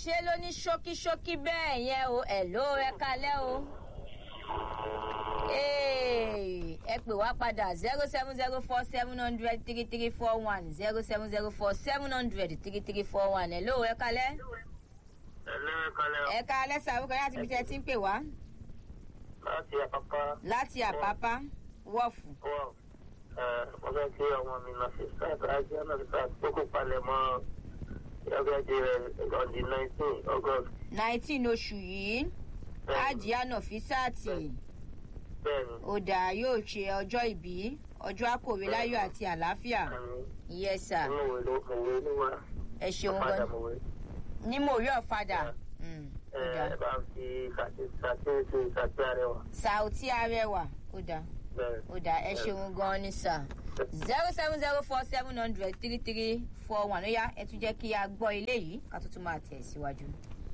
ṣe ló ní ṣókíṣókí bẹ́ẹ̀ yẹn o ẹ̀ ló ẹ kalẹ́ o. Ee, ẹ pè wá padà zero seven zero four seven hundred three three four one zero seven zero four seven hundred three three four one ẹ̀ ló ẹ kalẹ́. ẹlẹ́rìí kalẹ̀ ẹ kalẹ́ sàrúkọ láti ibi tí ẹ ti ń pè wá láti àpapá láti àpápá wọ́ọ̀fù. wọ́ọ̀ mo fẹ́ kí ọmọ mi lọ sí sáàtì ajé náà nípa tó kó palẹ̀ mọ́ ẹgbẹ́jì rẹ̀ on the nineteen august nineteen oṣù yìí ajiana fisaati bẹ́ẹ̀ni ó dà yóò ṣe ọjọ́ ìbí ọjọ́ àkòwé láyọ̀ àti àlàáfíà yes sir mo wé ló mo wé ló wá ẹ ṣeun padà gan mo wé ní mo rí ọ̀fadà Mm, ó ẹ dà bá ń fi sàtì sàtì ṣe sàtì arẹwà sàùtí arẹwà ó dà bẹ́ẹ̀ ó dà ẹ ṣeun gan ni sir zero seven zero four seven hundred three three four one ó yá ẹ tún jẹ́ kí a gbọ́ ilé yìí ká tó tún máa tẹ̀ síwájú.